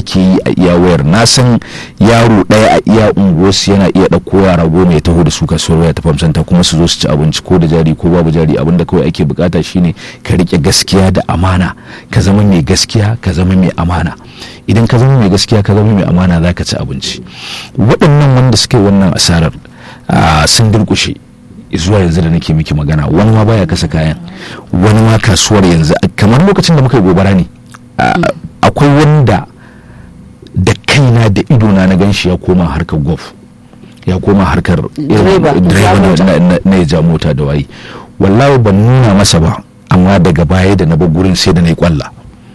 ake yi a iya wayar na san yaro ɗaya a iya unguwarsu yana iya ɗauko yara goma ya taho da su kasuwar waya ta famsanta kuma su zo su ci abinci ko da jari ko babu jari abinda kawai ake bukata shine ka rike gaskiya da amana ka zama mai gaskiya ka zama mai amana idan ka zama mai gaskiya ka zama mai amana za ka ci abinci waɗannan wanda suka yi wannan asarar sun durkushe zuwa yanzu da nake miki magana wani ma baya kasa kayan wani ma kasuwar yanzu kamar lokacin da muka yi gobara ne akwai wanda da kaina da idona na ganshi ya koma harkar golf ya koma harkar direba na ya ja mota da waye wallahi ban nuna masa ba amma daga baya da na bar gurin sai da na yi kwalla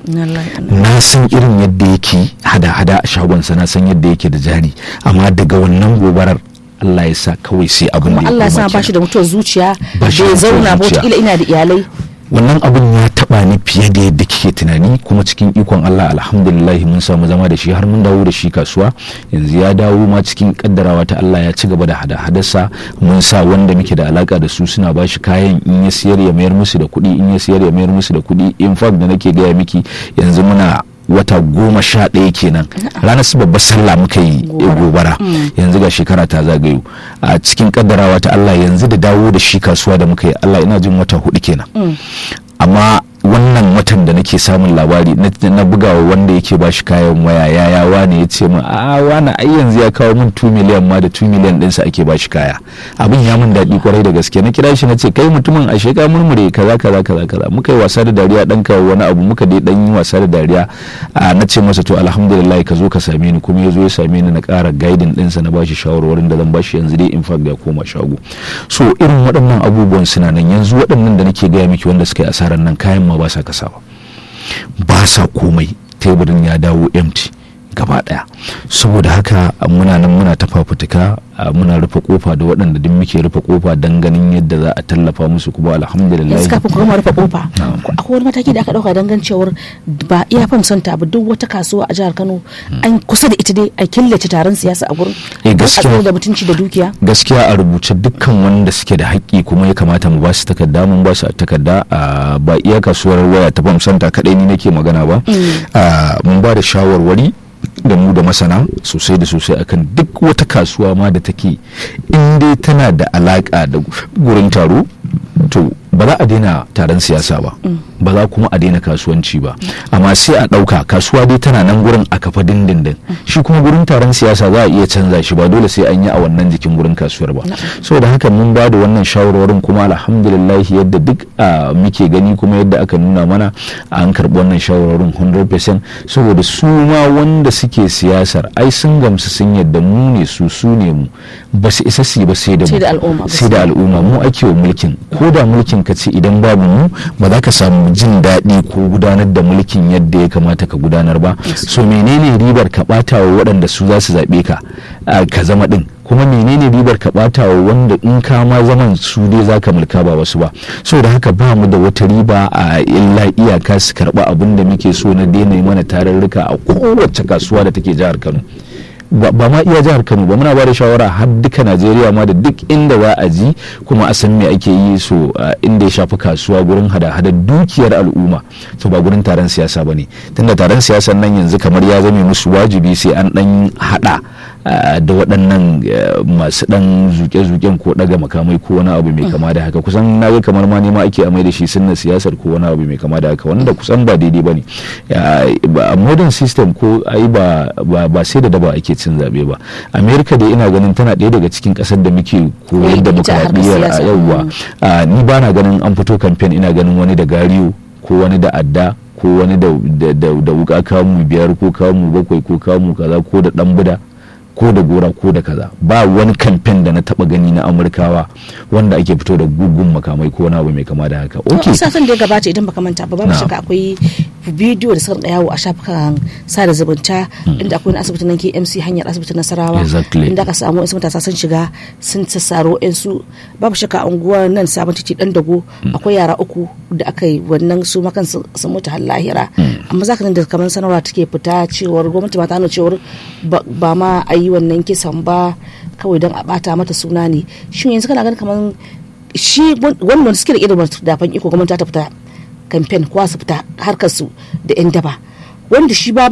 na san irin yadda yake hada-hada a shagonsa na san yadda yake da jari amma daga wannan gobarar Allah ya sa kawai sai abin da ya Allah ya sa ba shi da mutuwar zuciya bai zauna ba wata ina da iyalai wannan abin ya taba ni fiye da yadda kike tunani kuma cikin ikon Allah alhamdulillah mun samu zama da shi har mun dawo da shi kasuwa yanzu ya dawo ma cikin kaddarawa ta Allah ya ci gaba da hada hadarsa mun sa wanda muke da alaka da su suna bashi kayan in ya siyar ya mayar musu da kuɗi in ya siyar ya mayar musu da kuɗi in fact da nake gaya miki yanzu muna wata goma sha ɗaya kenan ranar su babbar sallah muka yi gobara yanzu ga shekara ta zagayo a cikin kaddarawa ta Allah yanzu da dawo da shi kasuwa da muka yi Allah ina jin wata hudu kenan amma wannan watan da nake samun labari na bugawa wanda yake ba shi kayan waya yaya wane ya ce min a wane ai yanzu ya kawo min 2 miliyan ma da 2 miliyan ɗinsa ake ba shi kaya abin ya min daɗi kwarai da gaske na kira shi na ce kai mutumin a sheka murmure kaza kaza kaza kaza muka yi wasa da dariya ɗan kawo wani abu muka dai ɗan yi wasa da dariya na ce masa to alhamdulillah ka zo ka same ni kuma ya zo ya same ni na ƙara gaidin ɗinsa na ba shi shawarwarin da zan ba shi yanzu dai in fact ya koma shago so irin waɗannan abubuwan suna nan yanzu waɗannan da nake gaya miki wanda suka yi asarar nan kayan ma ba sa kasawa ba sa komai teburin ya dawo empty gaba daya saboda haka muna nan muna ta fafutuka muna rufe kofa da waɗanda duk muke rufe kofa don ganin yadda za a tallafa musu kuma alhamdulillah yanzu kafin kuma rufe kofa akwai wani mataki da aka dauka don gan cewar ba iya fam santa ba duk wata kasuwa a jihar Kano an kusa da ita dai a killace taron siyasa a gurin eh gaskiya da mutunci da dukiya gaskiya a rubuce dukkan wanda suke da haƙƙi kuma ya kamata mu ba su takarda mun ba su takarda ba iya kasuwar waya ta fam santa kadai ni nake magana ba mun ba da shawarwari da mu da masana sosai da sosai akan duk wata kasuwa ma da take in dai tana da alaka da gurin taro to ba za a daina taron siyasa ba ba za kuma a daina kasuwanci ba amma sai a ɗauka kasuwa dai tana nan gurin a kafa dindindin shi kuma gurin taron siyasa za a iya canza shi ba dole sai an yi a wannan jikin gurin kasuwar ba saboda haka mun ba da wannan shawarwarin kuma alhamdulillah yadda duk muke gani kuma yadda aka nuna mana an karɓi wannan shawarwarin 100% saboda su ma wanda suke siyasar ai sun gamsu sun yadda mu ne su su ne mu ba su isa su ba sai da mu sai da al'umma mu ake wa mulkin ko da mulkin ka ce idan babu mu ba za ka samu jin daɗi ko gudanar da mulkin yadda ya kamata ka gudanar ba so menene ribar ka ɓata wa waɗanda su za su zaɓe ka ka zama ɗin kuma menene ribar ka ɓata wa wanda in ka ma zaman su dai za ka mulka ba wasu ba so da haka ba mu da wata riba a illa iyaka su karɓa abin da muke so na daina mana tarurruka a kowace kasuwa da take jihar kano ba ma iya jihar kano ba muna ba da shawara har duka najeriya ma da duk inda za a ji kuma a san me ake yi so inda ya shafi kasuwa gurin hada-hada dukiyar al'umma to ba gurin taron siyasa ba ne tunda taron siyasan nan yanzu kamar ya zame musu wajibi sai an dan hada da waɗannan masu ɗan zuke-zuken ko ɗaga makamai ko wani abu mai kama da haka kusan na ga kamar ma nema ake amai da shi sunna siyasar ko wani abu mai kama da haka wanda kusan ba daidai ba ne a modern system ko ai ba ba sai da daba ake cin zaɓe ba america da ina ganin tana ɗaya daga cikin ƙasar da muke koyar da demokradiyyar a yauwa ni ba na ganin an fito kamfen ina ganin wani da gariyo ko wani da adda ko wani da wuka kamu biyar ko kamu bakwai ko kamu kaza ko da ɗan buda ko da gora ko da kaza ba wani kamfen da na taba gani na amurkawa wanda ake fito da gugun makamai ko wani abu mai kama da haka ok satin da ya gabata idan baka manta ba babu shakka akwai bidiyo da suka yawo a shafukan sada zumunta inda akwai wani asibitin nan KMC hanyar asibitin Nasarawa inda aka samu wasu matasa sun shiga sun sassaro su babu shakka unguwar nan sabon titi dan dago akwai yara uku da aka yi wannan su makan sun mutu har lahira amma zaka nan da kamar sanarwa take fita cewar gwamnati ba ta nuna cewar ba ma a yi wannan kisan ba kawai don a bata mata suna ne shi yanzu kana ganin kamar shi wannan suke da irin dafan iko gwamnati ta fita kamfen ko su fita harkar su da yan daba wanda shi ba